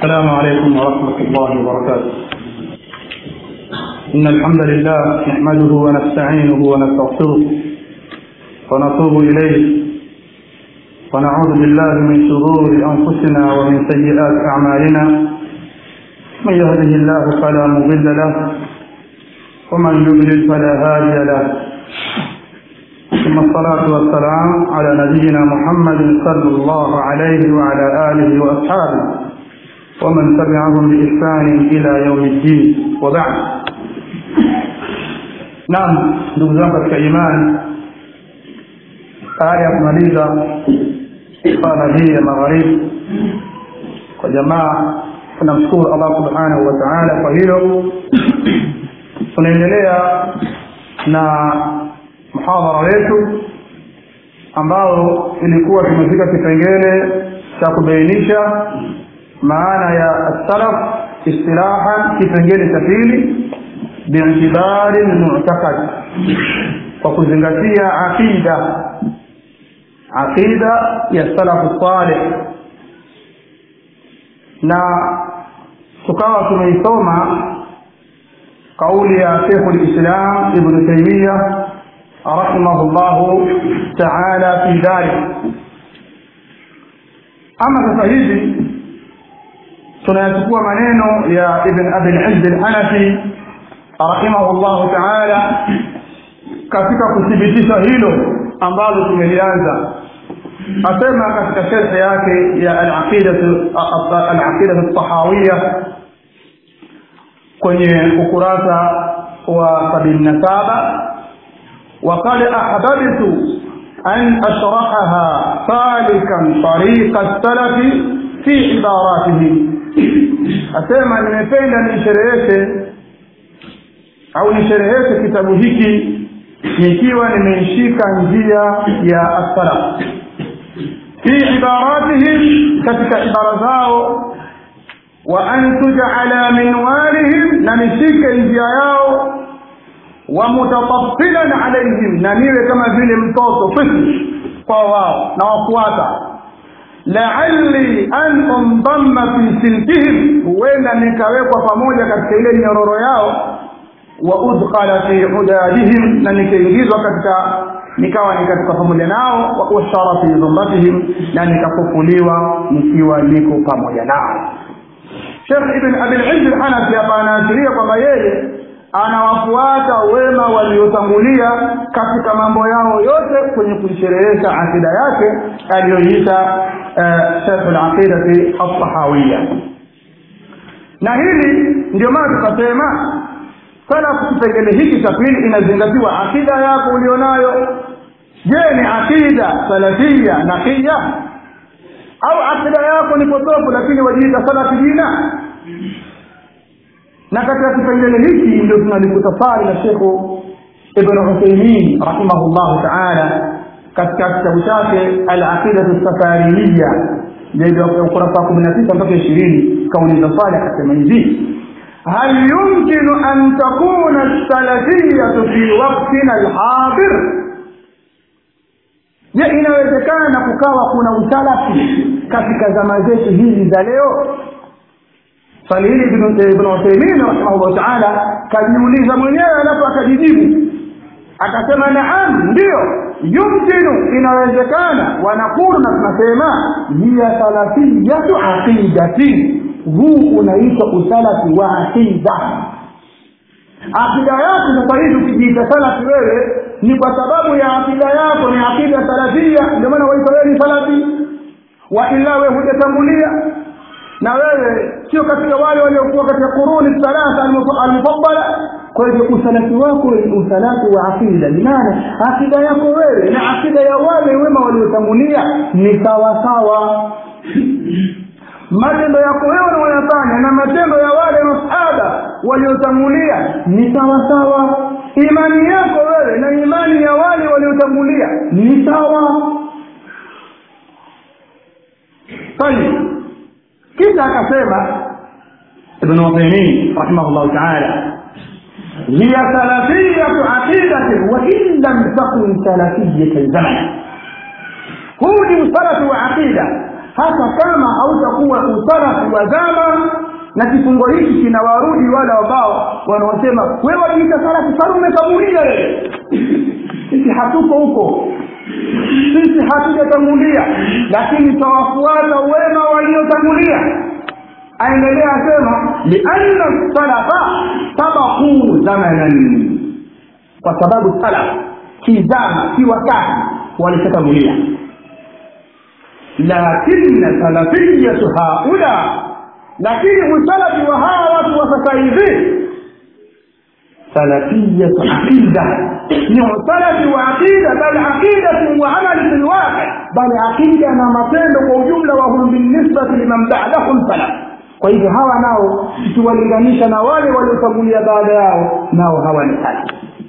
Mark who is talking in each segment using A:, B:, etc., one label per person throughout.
A: السلام عليكم ورحمة الله وبركاته إن الحمد لله نحمده ونستعينه ونستغفره ونتوب إليه ونعوذ بالله من شرور أنفسنا ومن سيئات أعمالنا من يهده الله فلا مضل له ومن يضلل فلا هادي له ثم الصلاة والسلام على نبينا محمد صلى الله عليه وعلى آله وأصحابه ومن تبعهم بإحسان إلى يوم الدين وبعد نعم ndugu zangu katika imani baada ya kumaliza sala hii ya magharibi kwa jamaa tunamshukuru allah subhanahu wa taala kwa hilo tunaendelea na mhadhara wetu ambao ilikuwa tumefika kipengele cha kubainisha maana ya salaf istilahan kipengele cha pili biitibari lmutakad kwa kuzingatia aqida aqida ya salafu saleh na tukawa tumeisoma kauli ya shekhu lislam ibnu taimia rahimahu llahu taala fi dhalik ama sasa hivi tunayachukua maneno ya ibn abi lizz lhanafi rahimahu llahu taala katika kuthibitisha hilo ambalo tumelianza asema katika sherhe yake ya alaqidatu tahawiya kwenye ukurasa wa sabini na saba وقد أحببت أن أشرحها سالكا طريق السلف في عباراته أسمع nimependa nishereheshe au nishereheshe kitabu hiki nikiwa nimeishika njia ya as-salaf fi ibaratihim katika ibara zao wa an tuj'ala minwalihim na nishike njia yao wa mutataffilan alaihim na niwe kama vile mtoto fisi kwa wao na wafuata la'alli an undamma fi silkihim huenda nikawekwa pamoja katika ile nyororo yao wa udkhala fi hudadihim na nikaingizwa katika nikawa ni katika pamoja nao wa ushara fi dhumratihim na nikafufuliwa nikiwa niko pamoja nao Sheikh Ibn Abi al-Izz al-Hanafi hapa anaashiria kwamba yeye anawafuata wema waliotangulia katika mambo yao yote kwenye kuisherehesha akida yake aliyoita Sheikh al-Aqidati al-Tahawiyya na hili ndio maana tukasema salafu kipengele hiki cha pili inazingatiwa akida yako ulionayo je ni akida salafia naqiya au akida yako ni potofu lakini wajiita salafi jina na katika kipengele hiki ndio tunalikutafari na shekhu ibn uthaimin rahimahullahu taala katika kitabu chake alaqidatu safariniya ukurasa wa kumi na tisa mpaka ishirini kauliza swali akasema hivi هل يمكن أن تكون السلفية في وقتنا الحاضر je inawezekana kukawa kuna usalafi katika zama zetu hizi za leo swali hili ibn uthaimin rahimahullah taala kajiuliza mwenyewe alafu akajijibu akasema naam ndiyo yumkinu inawezekana wanakulu na tunasema hiya salafiyatu aqidatin huu unaitwa usalafi wa aqida akida yako sasa hivi ukijiita salafi wewe ni kwa sababu ya akida yako ni akida salafia ndio maana waita wewe ni salafi wa illa wewe hujatangulia na wewe sio katika wale waliokuwa katika kuruni thalatha almufaddala kwa hivyo usalafi wako ni usalafi wa akida bimaana akida yako wewe na akida ya wale wema waliotangulia ni sawasawa matendo yako wewe unayofanya na matendo ya wale masahaba waliotangulia ni sawasawa imani yako wewe na imani ya wale waliotangulia ni sawa tayib kisha akasema ibn Uthaymeen rahimahullah ta'ala hiya salafiyatu aqidati wa in lam takun salafiyatan zaman huu ni usalafi wa aqida hata kama hautakuwa usalafi wa zama na kifungo hiki kinawarudi wale ambao wanaosema wewe wajiita salafi sana umekaburia wewe sisi hatuko huko sisi hatujatangulia lakini tawafuata wema waliotangulia aendelea asema lianna salafa sabakuu zamanan kwa sababu salaf kizama si wakati walishatangulia lakini salafiyatu haula lakini usalafi wa hawa watu wa sasa hivi salafiyatu aqida ni usalafi wa aqida bal aqidatu wa amali fi lwaqi bal aqida na matendo kwa ujumla wa hum binisbati liman ba'dahum salaf kwa hivyo hawa nao tukiwalinganisha na wale waliotangulia baada yao nao hawa ni salaf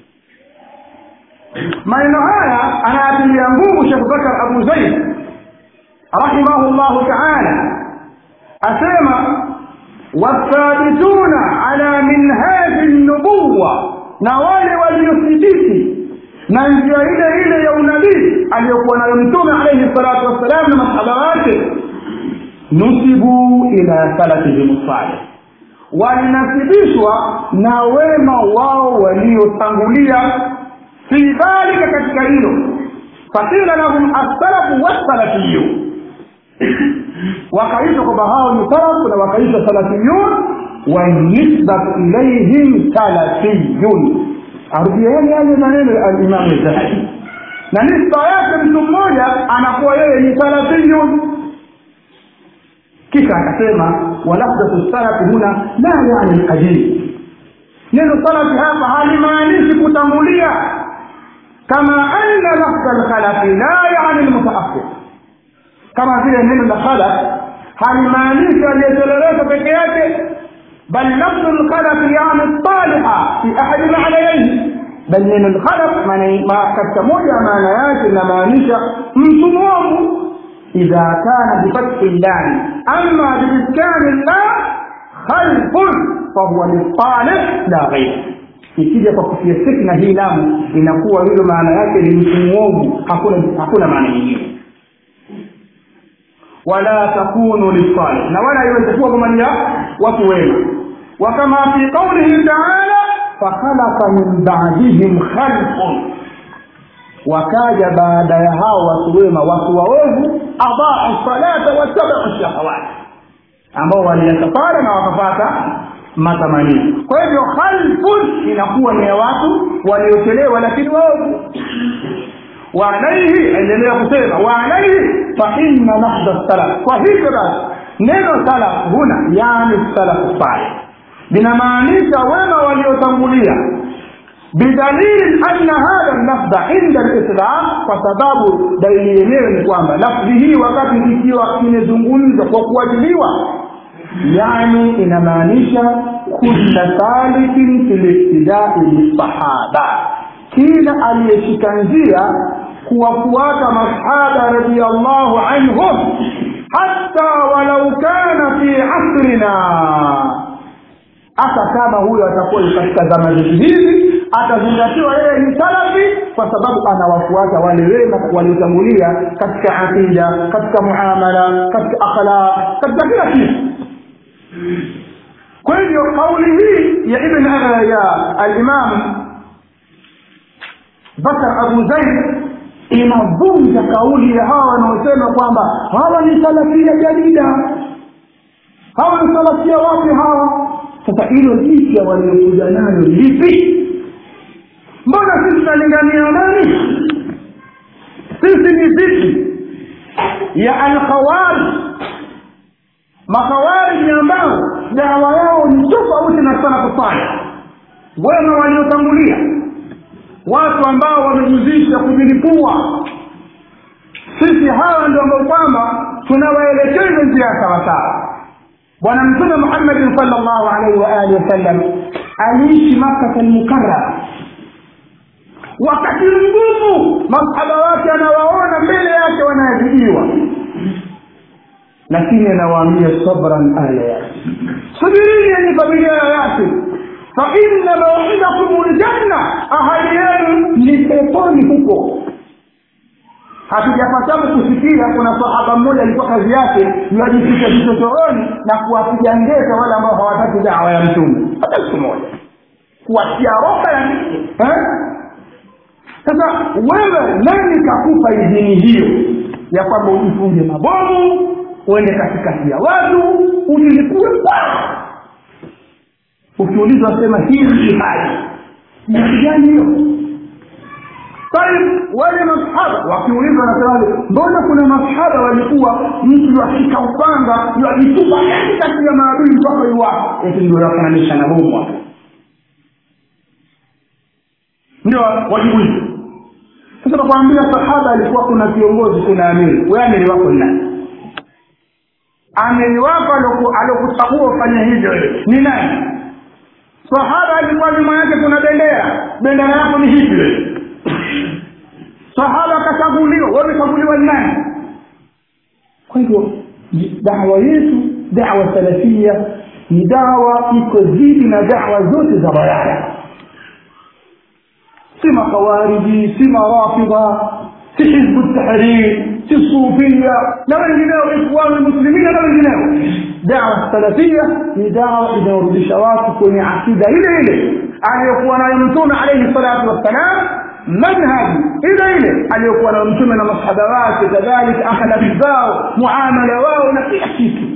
A: maneno haya anayatilia nguvu shekh bakar abu zaid rahimahu llahu taala asema wathabituna ala minhaji nubuwa na wale waliothibiti na njia ile ile ya unabii aliyokuwa nayo mtume alaihi salatu wassalam na masahaba wake nusibu ila salafihim salih walinasibishwa na wema wao waliotangulia fi dhalika katika hilo fakila lahum assalafu wassalafiyu wakaitwa kwamba hao ni salafu na wakaitwa salafiyun wanisbatu ilaihim salafiyun arudieni yale maneno ya alimamu zahabi na nisba yake mtu mmoja anakuwa yeye ni salafiyun kisha akasema walafdatu salafi huna la yani lqadim neno salafi hapa halimaanishi kutangulia kama anna lafdha lkhalafi la yani lmutaakhir kama vile neno la khalaf halimaanishi aliyetoleleka peke yake bal lafdhu lkhalafi yani saliha fi ahadi maanayaihi bal neno lkhalaf katika moja ya maana yake inamaanisha mtu mwovu إذا كان بفتح اللام أما بإسكان الله خلف فهو للطالب لا غير ikija kwa kutia sekna hii lamu inakuwa hilo maana yake ni mtu mwovu hakuna hakuna maana nyingine wala takunu lisalih na wala iweze kuwa kwa ya watu wema wa kama fi qaulihi taala fakhalaqa min ba'dihim khalqun wakaja baada ya hao watu wema watu waovu adau salata wattabau shahawati ambao waliyasafara na wakapata matamanio kwa hivyo khalfun inakuwa ni ya watu waliochelewa lakini waovu waalaihi endelea kusema waalaihi fa inna nahda salaf kwa hivyo basi neno salaf huna yani salafu salih linamaanisha wema waliotangulia bidalili anna hadha lafdha inda lislam kwa sababu dalili yenyewe ni kwamba lafdhi hii wakati ikiwa imezungumzwa kwa kuwajiliwa yani inamaanisha kulla salikin fi liktidai bisahaba kila aliyeshika njia kuwafuata masahaba radiallahu anhum hatta walau kana fi asrina hata kama huyo atakuwa katika zama zetu hizi atazingatiwa yeye ni salafi kwa sababu anawafuata wale wema waliotangulia katika aqida katika muamala katika akhlaq katika kila kitu kwa hivyo kauli hii ya ibn ya alimam bakar abu zaid inavunja kauli ya hawa wanaosema kwamba hawa ni salafia jadida hawa ni salafia wapi hawa sasa hilo jipya waliokuja nayo lipi mbona sisi tunalingania nani sisi ni vipi ya alkhawarij makhawariji ambao dawa yao ni tofauti na sana kufanya wema waliotangulia watu ambao wamejuzisha kujilipua sisi hawa ndio ambao kwamba tunawaelekeza njia ya sawasawa bwana mtume muhammadin sal llahu alaihi waalihi wasallam aliishi makata lmukarama wakati mgumu masahaba wake anawaona mbele yake wanaadhibiwa lakini anawaambia sabran ala yasin subirini yenye familia ya yasin faina mauidakum ljanna ahadi yenu ni peponi huko hatujapatapo kusikia kuna sahaba mmoja alikuwa kazi yake yajificha vichochoroni na kuwapiga ngeza wale ambao hawataki dawa ya mtume hata siku moja kuwatia roho ya nini eh? sasa wewe nani kakupa idhini hiyo ya kwamba ujifunge mabomu uende katikati ya watu ujilipue ukiulizwa sema hii ni jihadi jihadi gani hiyo طيب wale masahaba wakiulizwa nasemaje mbona kuna masahaba walikuwa mtu akika upanga yajitupa katikati ya maadui mpaka iwapo eti ndio yafananisha na bomu hapo ndio wajibu hizo sasa nakwambia sahaba alikuwa kuna kiongozi kuna amiri we amiri wako ni nani amiri wako aliokuchagua ufanye hivyo ni nani sahaba alikuwa nyuma yake kuna bendera bendera yako ni hivi wewe sahaba akachaguliwa wewe umechaguliwa ni nani kwa hivyo dawa yetu dawa salafia ni dawa iko dhidi na dawa zote za balaya si makawariji si marafidha si hizbu tahrir si sufia na wengineo ikhwanu lmuslimina na wengineo dawa salafia ni dawa inayorudisha watu kwenye akida ile ile aliyokuwa nayo mtume alaihi salatu wassalam manhaji ile ile aliyokuwa nayo mtume na masahaba wake kadhalika akhlaki zao muamala wao na kila kitu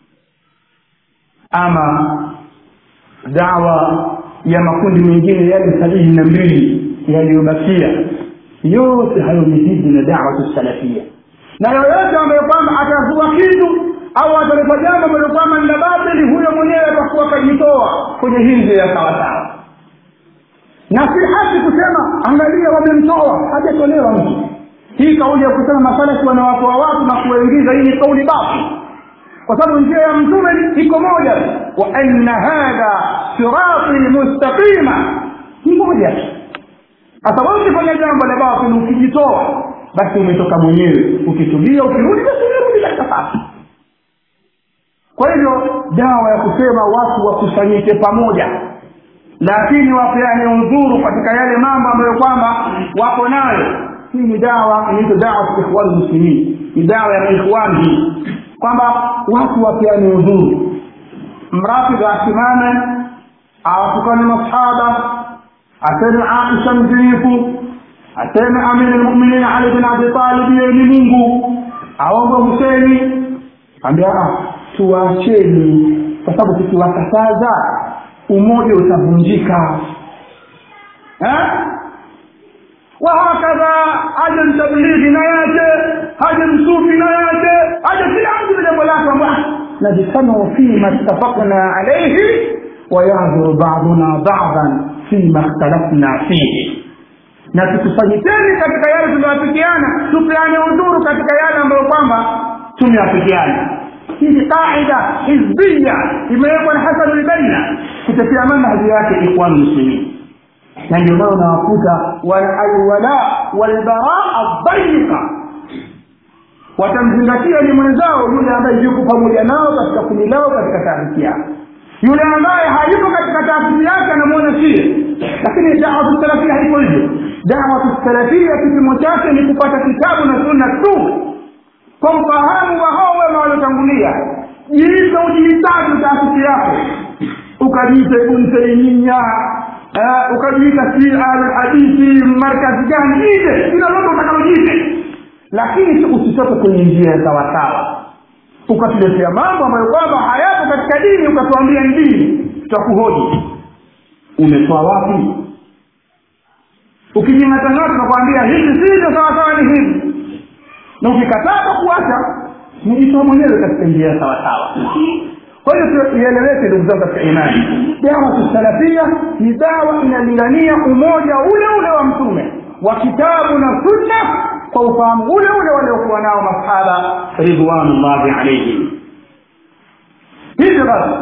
A: ama dawa ya makundi mengine yale sabini na mbili yaliyobakia yote hayo ni dhidi na dawatu salafia na yoyote ambayo kwamba atazua kitu au ataleta jambo ambalo kwamba ni la batili huyo mwenyewe atakuwa akajitoa kwenye hii njia ya sawasawa na si haki kusema angalia wamemtoa hajatolewa mtu hii kauli ya kusema masalaki wanawatoa watu na kuwaingiza hii ni kauli bafu kwa sababu njia ya mtume iko moja wa anna hadha sirati mustaqima ni moja sasa wewe ukifanya jambo la batili ukijitoa basi umetoka mwenyewe ukitulia ukirudi basi unarudi katika safi kwa hivyo dawa ya kusema watu wakusanyike pamoja lakini wapeane udhuru katika yale mambo ambayo kwamba wako nayo hii ni dawa inaitwa dawa ikhwan muslimin ni dawa ya ikhwan hii kwamba watu wapeane udhuru mrafidha asimame awatukane masahaba aseme aisha mzinifu aseme amiri lmuminin ali bin abi talib yeye ni mungu aombe huseni ambia tuwaacheni kwa sababu tukiwakataza umoja utavunjika wahakadha aje mtablighi na yake aje msufi na yake aje kila mtu na jambo lake kwamba najtamiu fima ittafaqna alaihi wayadhuru baduna badan fima ikhtalafna fihi na tukusanyikeni katika yale tuliyoafikiana tupeane udhuru katika yale ambayo kwamba tumeafikiana hii ni qaida hizbia imewekwa na hasan lbaina kutetea manhaji yake ikhwan muslimin na ndio maana unawakuta alwala walbaraa dhayiqa watamzingatia ni mwenzao yule ambaye yuko pamoja nao katika kundi lao katika taasisi yao yule ambaye hayuko katika taasisi yake anamwona sie lakini dawatu salafia haiko hivyo dawatu salafia kipimo chake ni kupata kitabu na sunna tu kwa ufahamu wa hao wema waliotangulia jiite ujihitaji taasisi yako ukajiita ibn taimia uh, ukajiita si alhadithi markazi gani ije kila lote utakalojiite lakini usitoke kwenye njia ya sawasawa ukatuletea mambo ambayo kwamba hayapo katika dini ukatuambia ni dini tutakuhoji umetoa wapi ukijing'atang'ata tunakwambia hivi sivyo sawasawa ni hivi na ukikataa kuacha nijitoa mwenyewe katika njia ya sawasawa kwa hiyo ieleweke ndugu zangu katika imani dawa salafia ni dawa inalingania umoja ule ule wa mtume wa kitabu na sunna kwa ufahamu ule ule waliokuwa nao masahaba ridwanullahi alaihim hivyo basi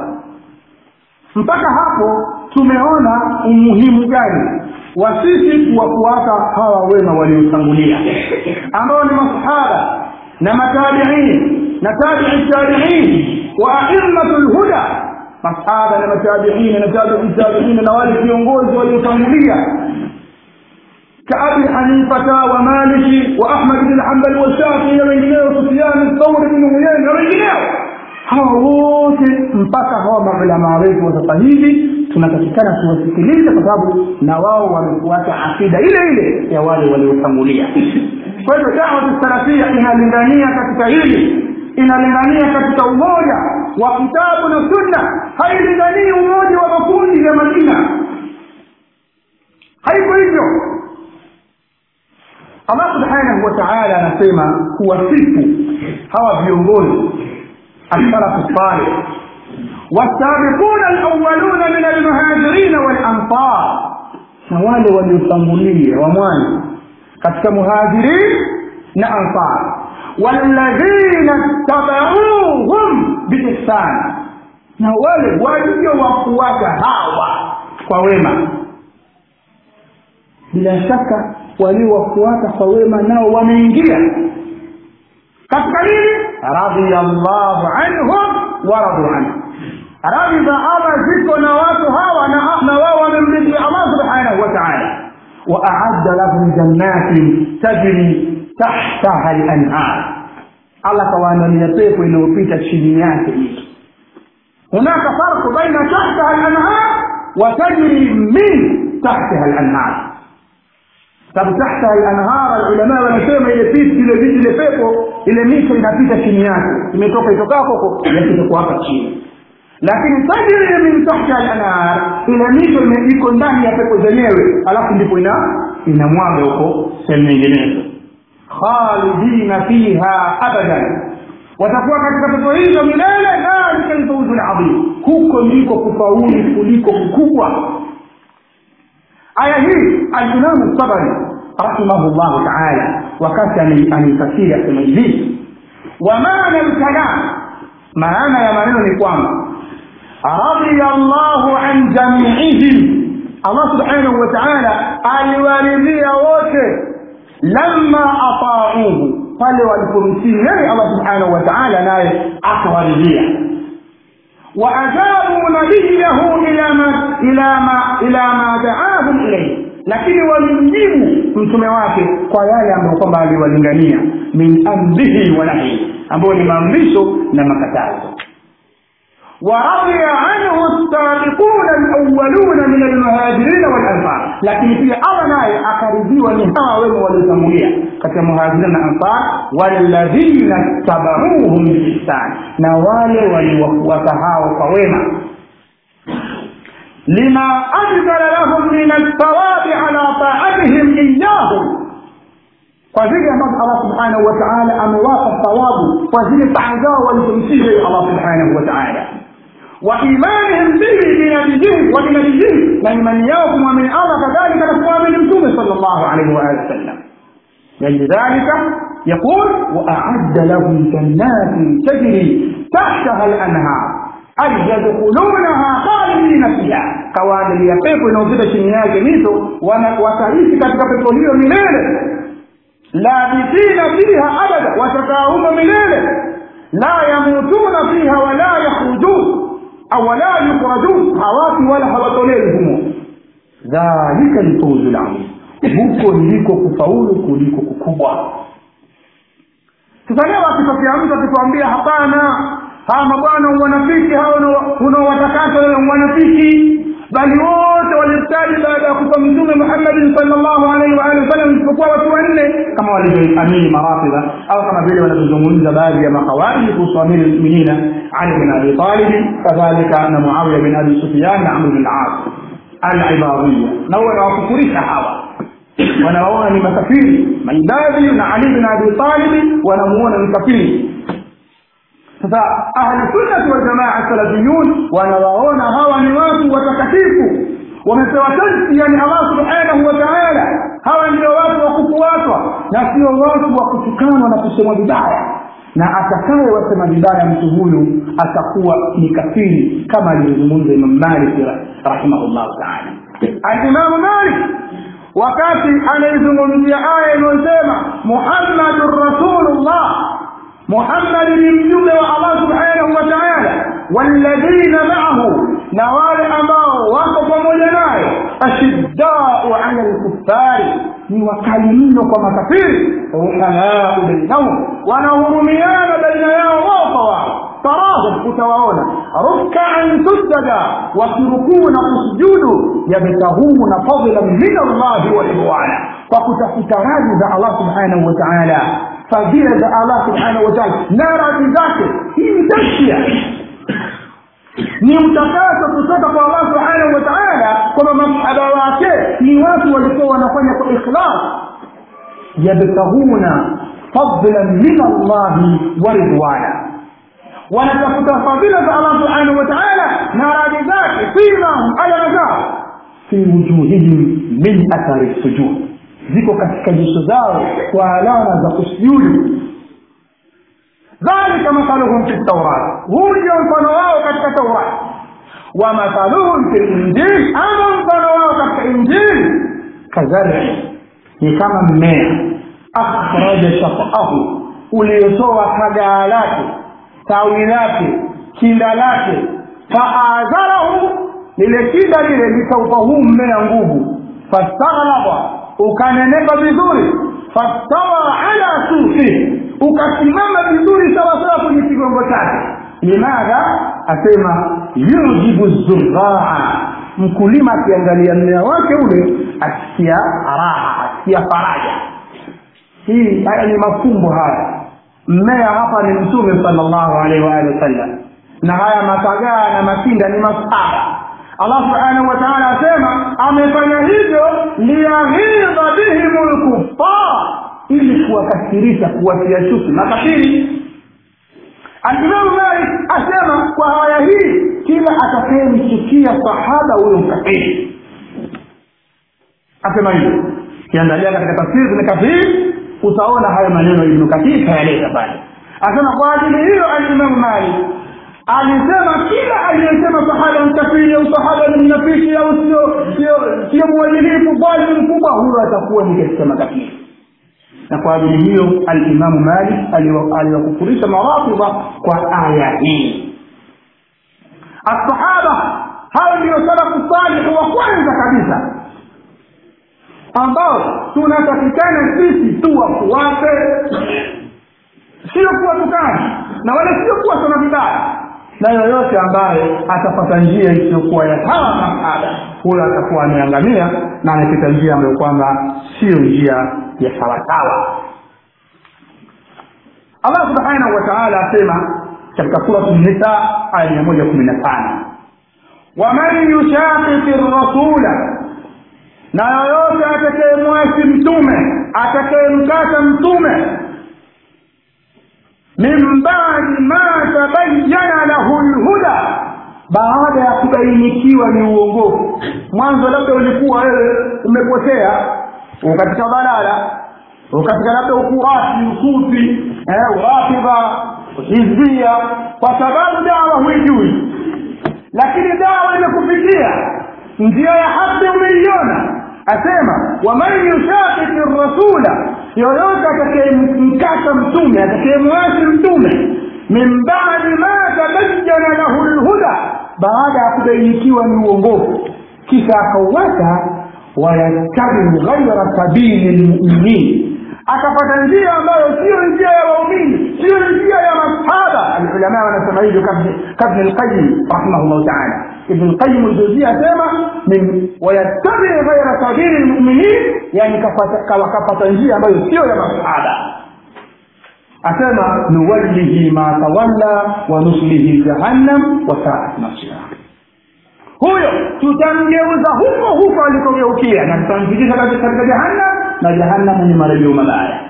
A: mpaka hapo tumeona umuhimu gani wa sisi kuwafuata hawa wema waliotangulia ambao ni masahaba na matabiin na tabii tabiin wa aimmatu lhuda masahaba na matabiina na tabii tabiina na wale viongozi waliotangulia كأبي حنيفة ومالك وأحمد بن حنبل والشافعي وغيره سفيان الثوري بن عيينة وغيره hawa wote mpaka hawa maulamaa wetu wa sasa hivi tunatakikana tuwasikilize kwa sababu na wao wamefuata akida ile ile ya wale waliotangulia kwa hivyo dawatu salafia inalingania katika hili inalingania katika umoja wa kitabu na sunna hailinganii umoja wa makundi ya majina haiko hivyo allah subhanahu wa taala anasema kuwasifu hawa viongozi السلف الصالح والسابقون الأولون من المهاجرين والأنصار نوال وليصمولية وموان كتك مهاجرين نأنصار والذين اتبعوهم بإحسان نوال ولي وقوات هاوى ووما bila shaka waliowafuata kwa wema nao wameingia katika nini radiyallahu anhum waradu anhu radhi za allah ziko na watu hawa na wao wamemridhia allah subhanahu wa taala waaadda lahum jannatin tajri tahtaha lanhar allah kawaandalia pepo inayopita chini yake hizo hunaka farqu baina tahtaha lanhar wa tajri min tahtaha lanhar sababu tahta al-anhar ulama wanasema ile pisi ile viji ile pepo ile mito inapita chini yake imetoka itokako huko yakitoka hapa chini lakini tajri min tahta al-anhar ile mito iko ndani ya pepo zenyewe alafu ndipo ina inamwaga huko sehemu nyinginezo khalidina fiha abadan watakuwa katika pepo hizo milele dhalika alfawzu alazim huko ndiko kufaulu kuliko kukubwa aya hii alimamu sabari rahimahullahu taala wakati anaifasiri asema hivi wa maana lkalam maana ya maneno ni kwamba radhiya llahu an jamiihim allah subhanahu wa taala aliwaridhia wote lama atauhu pale walipomtii yeye allah subhanahu wa taala naye akawaridhia وأجابوا نبيه إلى ما إلى ما إلى ما دعاهم إليه lakini walimjibu mtume wake kwa yale ambayo kwamba aliwalingania min amrihi wa nahyi ambayo ni maamrisho na makatazo waradhiya anhu sabiquna alawaluna min almuhajirina walansar lakini pia allah naye akaridhiwa ni hawa wema waliotangulia katika muhajirina na ansar walladhina tabauhum biihsan na wale waliowafuata hao kwa wema lima anzala lahum min althawabi ala taatihim iyahum kwa vile ambavyo allah subhanahu wa taala amewapa thawabu kwa zile taa zao walizomtii allah subhanahu wa taala وإيمانهم به بنبيه وبنبيه لمن يوم ومن الله كذلك نقوى من متوم صلى الله عليه وآله وسلم لذلك يقول وأعد لهم جنات تجري تحتها الأنهار أي يدخلونها خالدين فيها قوانين يقيق inayopita chini yake mito wataishi katika pepo hiyo milele labithina fiha abada watakaa humo milele la yamutuna fiha wala yakhrujun au wala yukhrajun hawafi wala hawatolewi humo dhalika lfauzu ladhim huko ndiko kufaulu kuliko kukubwa sasa leo akitokea mtu akituambia hapana hawa mabwana wanafiki hao unaowatakasa wewe wanafiki bali wote walistadi baada ya kufa mtume muhammadin salllahu alaihi waalihi wasallam isipokuwa watu wanne kama walivyoamini marafidha au kama vile wanavyozungumza baadhi ya makhawariji kuhusu amiri lmuminina ali bin abi talibi kadhalika na muawiya bin abi sufyan na amr bin as alibadhiya na wanawakufurisha hawa wanawaona ni makafiri maibadhi na ali bin abi talibi wanamuona ni kafiri sasa ahlusunnati waljamaa salafiyun wanawaona hawa ni watu watakatifu wamepewa tansi yani allah subhanahu wa taala hawa ndio watu wa kufuatwa na sio watu wa kutukanwa na kusemwa vibaya na atakaye wasema vibaya mtu huyu atakuwa ni kafiri kama alivyozungumza imam malik rahimahullahu taala alimamu malik wakati anaizungumzia aya inayosema muhammadun rasulullah محمد لمجمع الله سبحانه وتعالى والذين معه نوال أماه وقف مجناه أشداء على الكفار ni wakali mno kwa makafiri ruhamau bainahum wanahurumiana baina yao wao kwa wao tarahum utawaona rukaan sujada wakirukuu na kusujudu yabtahuna fadlan min allahi wa ridwana kwa kutafuta radhi za allah subhanahu wa taala fadhila za allah subhanahu wa taala na radhi zake hii ni tashia ni mtakaso kutoka kwa allah subhanahu wa taala kwamba masahaba wake ni watu walikuwa wanafanya kwa ikhlas yabtahuna fadlan min allahi wa ridwana wanatafuta fadhila za allah subhanahu wa taala na radhi zake simahum alama zao fi wujuhihim min athari sujud ziko katika nyuso zao kwa alama za kusujudu dhalika mathaluhum fi taurat huu ndio mfano wao katika taurat wa mathaluhum fi linjili ama mfano wao katika injili kazari ni kama mmea akhraja shafaahu uliotoa kagaa lake tawi lake kinda lake faadharahu lile kinda lile likaupa huu mmea nguvu fastaghlaba ukanenepa vizuri fastawa ala sufi ukasimama vizuri sawasawa kwenye kigongo chake limadha asema yujibu zuraa mkulima akiangalia mmea wake ule asikia raha asikia faraja hii haya ni mafumbo haya mmea hapa ni mtume salllahu alaihi waalihi wasallam na haya matagaa na makinda ni masaba allah subhanahu wa taala asema amefanya hivyo liyaghidha bihim lkufar ili kuwakasirisha kuwatia chuki makafiri alimamu malik asema kwa haya hii kila atakayemchukia sahaba huyo mkafiri asema hivyo kiangalia katika tafsiri kwenye kafiri utaona hayo maneno ibnu kathir kayaleta pale asema kwa ajili hiyo alimamu malik alisema kila aliyesema sahaba mkafiri au sahaba ni mnafiki au sio mwadilifu bali mkubwa huyo atakuwa ni katika makafiri na kwa ajili hiyo alimamu malik aliwakufurisha marafidha kwa aya hii assahaba hao ndio salafu salihu wa kwanza kabisa ambao tunatakikana sisi tu wafuate sio kuwatukana na wala sio kuwasoma vibaya na yoyote ambaye atapata njia isiyokuwa ya hawa masahaba huyo atakuwa ameangamia na amepita njia ambayo kwamba siyo njia ya sawasawa allah subhanahu wa taala asema katika suratu nisa aya mia moja kumi na tano waman yushakiki rasula na yoyote atakayemwasi mtume atakayemkata mtume min badi ma tabayana lahu lhuda baada ya kubainikiwa ni uongofu mwanzo labda ulikuwa wewe umepotea katika balala katika labda ukurasi usufi eh, urafidha hizbia kwa sababu dawa huijui lakini dawa imekufikia njia ya haki umeiona asema waman yushakiki rasula yoyote atakayemkata mtume atakayemwasi mtume min badi ma tabayana lahu lhuda baada ya kubainikiwa ni uongofu kisha akauwata wayattabiu ghaira sabili lmuminin akapata njia ambayo siyo njia ya waumini siyo njia ya masahaba alulamaa wanasema hivyo kabni lqayim rahimahullahu taala ibn lqayim ljuzia asema wayattabii ghaira sabili lmuminin yani wakapata njia ambayo siyo ya masahaba asema nuwallihi ma tawalla wa nuslihi jahannam wa saat masira huyo tutamgeuza huko huko alikogeukia na tutamfikisha katika jahannam na jahannamu ni marejeo mabaya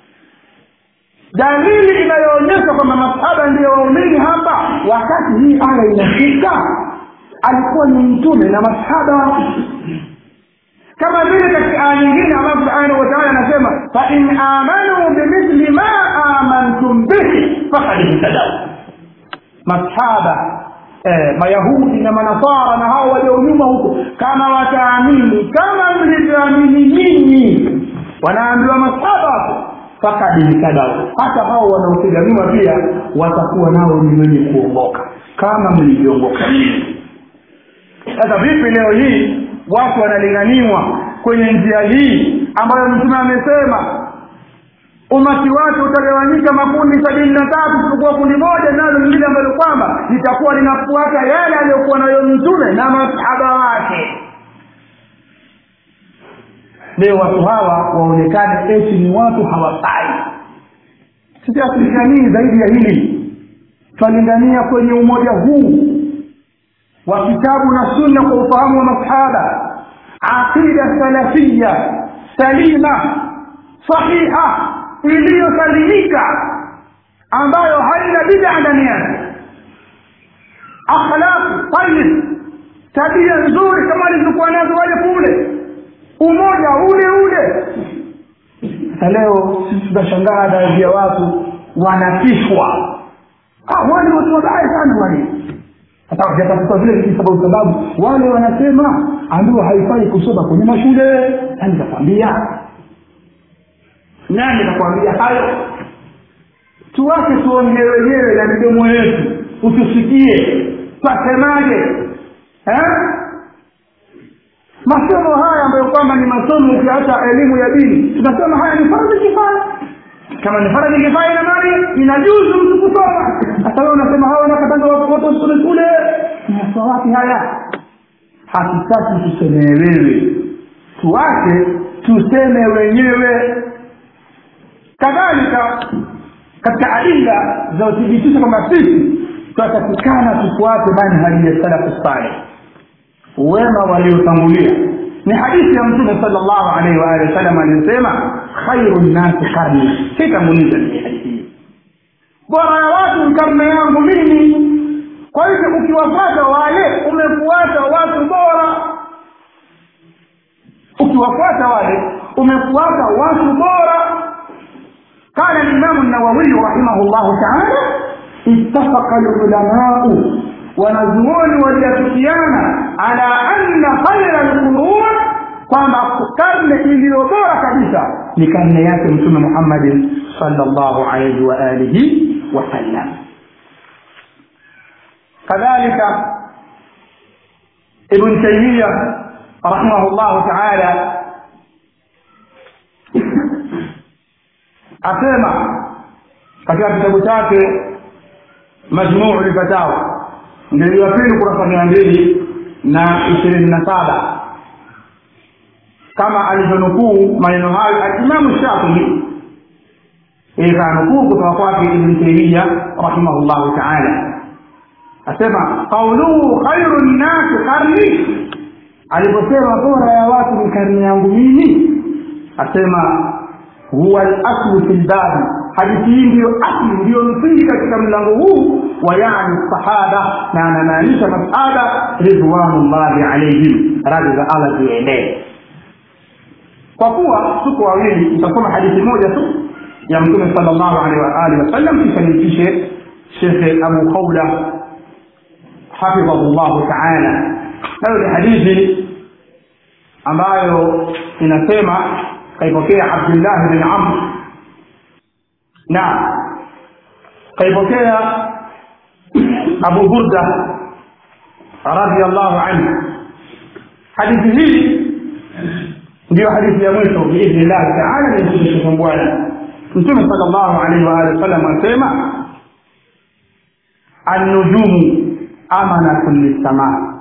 A: dalili inayoonyesha kwamba masahaba ndiyo waumini hapa wakati hii aya inafika alikuwa ni mtume na masahaba kama vile katika aya nyingine allah subhanahu wataala anasema fain amanuu bimithli ma amantum bihi fakad ihtadau masahaba eh, mayahudi na manasara na hao walio nyuma huko kama wataamini kama mlivyoamini nyinyi wanaambiwa masahaba hapo fakad ihtadau hata hao wanaopiga nyuma pia watakuwa nao ni wenye kuongoka kama mlivyoongoka sasa vipi leo hii watu wanalinganiwa kwenye njia hii ambayo mtume amesema umati wake utagawanyika makundi sabini na tatu isipokuwa kundi moja nalo lingine ambalo kwamba litakuwa linafuata yale aliyokuwa nayo mtume na masahaba wake leo watu hawa waonekane eti ni watu hawafai sisi hatulinganii zaidi ya hili twalingania kwenye umoja huu wa kitabu na sunna kwa ufahamu wa masahaba aqida salafia salima sahiha iliyosalimika ambayo haina bida ndani yake akhlaqu tayib tabia nzuri kama alizokuwa nazo wale kule umoja ule ule sasa leo sisi tunashangaa baadhi ya watu wanatishwa ah, wale watu wabaya sana wale hata vyatafuta vile visababu sababu wale wanasema ambiwa haifai kusoma kwenye mashule nani kakwambia nani kakwambia hayo tuwache tuongee wenyewe na midomo yetu utusikie twasemaje eh? masomo haya ambayo kwamba ni masomo ukiacha elimu ya dini tunasema haya ni faradhi kifaya kama ni faradhi kifaya ina mali inajuzu mtu kusoma sasa wewe unasema hawa wanakatanga watoto wasome shule nasoma wapi haya hatutaki tusemee wewe tuache tuseme wenyewe kadhalika katika adila za uthibitisho kwamba sisi tutatakikana tufuate manhaji ya salafu saleh wema waliotangulia ni hadithi ya mtume sala llahu alaihi waalihi wasallam aliyosema khairu nnasi karni sitanguliza ni hadithi hii bora ya watu ni karne yangu mimi kwa hivyo ukiwafuata wale umefuata watu bora ukiwafuata wale umefuata watu bora قال الإمام النووي رحمه الله تعالى اتفق العلماء wanazuoni waliafikiana ala anna khaira lqurun kwamba karne iliyo bora kabisa ni karne yake mtume muhammadin salllahu alaihi wa alihi wasallam kadhalika ibn taimiya rahimahu llahu taala asema katika kitabu chake majmuu lfatawa ndio ya pili kurasa mia mbili na ishirini na saba kama alivyonukuu maneno hayo alimamu shafii ikanukuu kutoka kwake ibn taimia rahimahullahu taala asema qauluhu khairu nnasi karni aliposema bora ya watu ni karni yangu mimi asema huwa laslu fi lbabi hadithi hii ndiyo asli ndiyo msingi katika mlango huu wa yani sahaba na anamaanisha masahaba ridwanullahi alaihim radhi za allah ziendee kwa kuwa tuko wawili nitasoma hadithi moja tu ya mtume sala llahu alehi waalihi wasallam kisha nimpishe shekhe abu khawla hafidhahu llahu taala nayo ni hadithi ambayo inasema kaipokea abdullahi bin amr na kaipokea abu burda radiallahu anhu hadithi hii ndiyo hadithi ya mwisho biidhni llahi taala nimkushekhe bwana mtume sala llahu alaihi waalihi wasallam asema annujumu amanatun lissamaa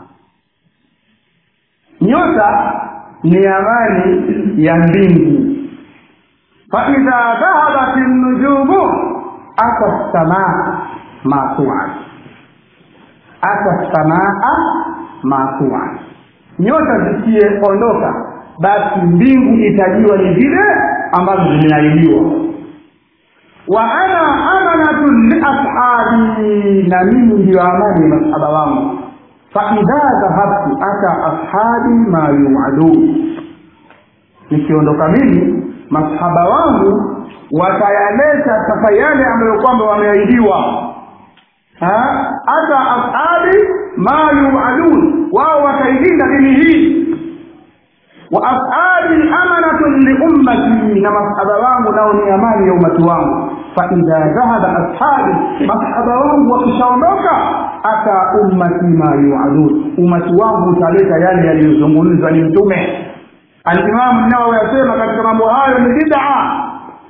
A: nyota ni amani ya mbingu faidha dhahabat nujumu ata samaa ma tuad ata samaa ma tuad nyota zikiondoka basi mbingu itajiwa ni vile ambazo zimeahidiwa wa ana amanatun liashabi na mimi ndiyo amani ya masahaba wangu faidha dhahabtu ata ashabi ma yuadun nikiondoka mimi masahaba wangu watayaleta sasa yale ambayo kwamba wameahidiwa hata ashabi ma yuadun wao watailinda dini hii wa ashabi amanatun liummati na masahaba wangu nao ni amani ya umati wangu faidha dhahaba ashabi masahaba wangu wakishaondoka ata ummati ma yuadun umati wangu utaleta yale yaliyozungumzwa ni mtume alimamu nawawi asema katika mambo hayo ni bid'a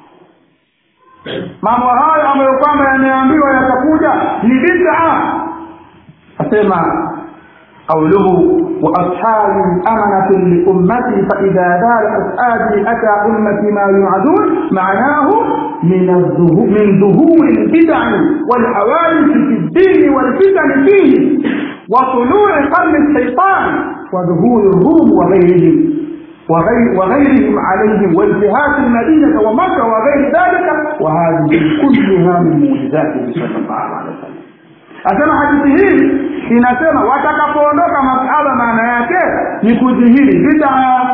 A: mambo hayo ambayo kwamba yameambiwa yatakuja ni bid'a asema قوله وأصحابي أمنة لأمتي فإذا دار أصحابي أتى أمتي ما يوعدون معناه من الظهور من ظهور البدع والحوادث في الدين والفتن فيه وطلوع قرن الشيطان وظهور الروم وغيرهم وغير وغيرهم عليهم وانتهاك المدينة ومكة وغير ذلك وهذه كلها من معجزاته صلى الله عليه وسلم asema hadithi hii inasema watakapoondoka masahaba maana yake ni kudhihiri bidaa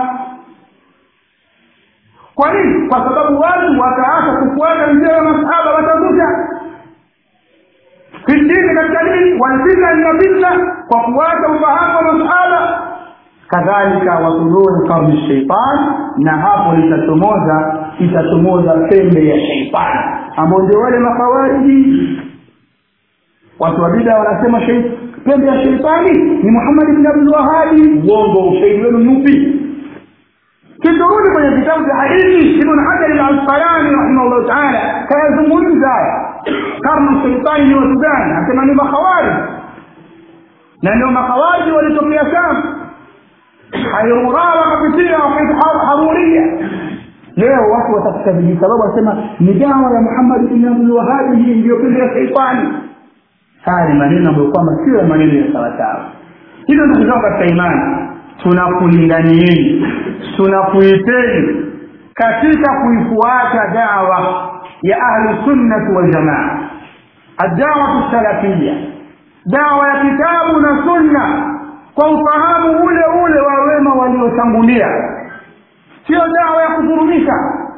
A: kwa nini kwa sababu watu wataacha kufuata njia ya masahaba watakuja fitini katika dini walfitna na fitna kwa kuacha ufahamu wa masahaba kadhalika watuluu karni sheitan na hapo itachomoza itachomoza pembe ya sheitani ambao ndio wale makawariji watu wa bida wanasema pembe ya sheitani ni muhammad bn abdulwahabi uongo ushahidi wenu ni upi kiturudi kwenye vitabu vya hadithi ibn hajar al-asqalani rahimahullah taala kayazungumza karnu sheitani ni watu gani anasema ni makhawarij na ndio makhawariji walitokea sana hayura wakapitia wakaita haruria leo watu watafuta vijisababu wasema ni dawa ya muhammad bn abdulwahabi hii ndiyo pembe ya sheitani haya ni maneno ambayo kwamba sio maneno ya sawasawa hivyo ndugu zangu katika imani tunakulinganieni tunakuiteni katika kuifuata dawa ya ahlu sunnati waljamaa adawatu salafia dawa ya kitabu na sunna kwa ufahamu ule ule wa wema waliotangulia sio dawa ya kufurumisha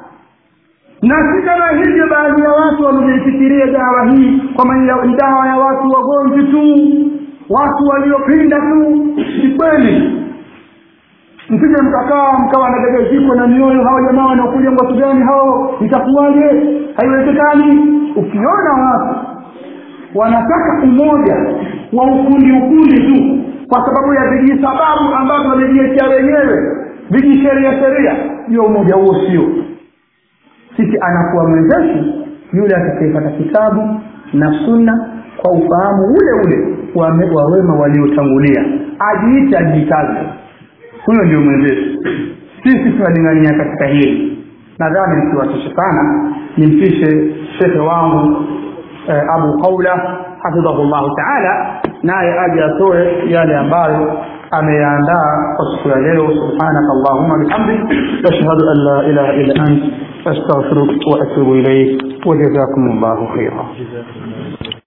A: na si kama hivyo baadhi ya watu wameifikiria dawa hii kwamba ni dawa ya watu wagonjwa tu watu waliopinda tu si kweli msije mkakaa mkawa nadegezikwa na mioyo hawa jamaa wanaokuja watu gani hao itakuwaje haiwezekani ukiona watu wanataka umoja wa ukundi ukundi tu kwa sababu ya vijisababu ambavyo wamejiwekea wenyewe vijisheria sheria hiyo umoja huo sio sisi anakuwa mwenzetu yule atakayepata kitabu na sunna kwa ufahamu ule ule wa wema waliotangulia ajiite ajitaze huyo ndio mwenzetu sisi tunalingania katika hili nadhani msiwatishe sana nimpishe shekhe wangu eh, abu qaula hafidhahu llahu taala naye aje atoe yale ambayo ameyaandaa kwa siku ya leo subhanaka allahuma bihamdik ashhadu an la ilaha illa ant astaghfiruka wa atubu ilaik وجزاكم الله خيرا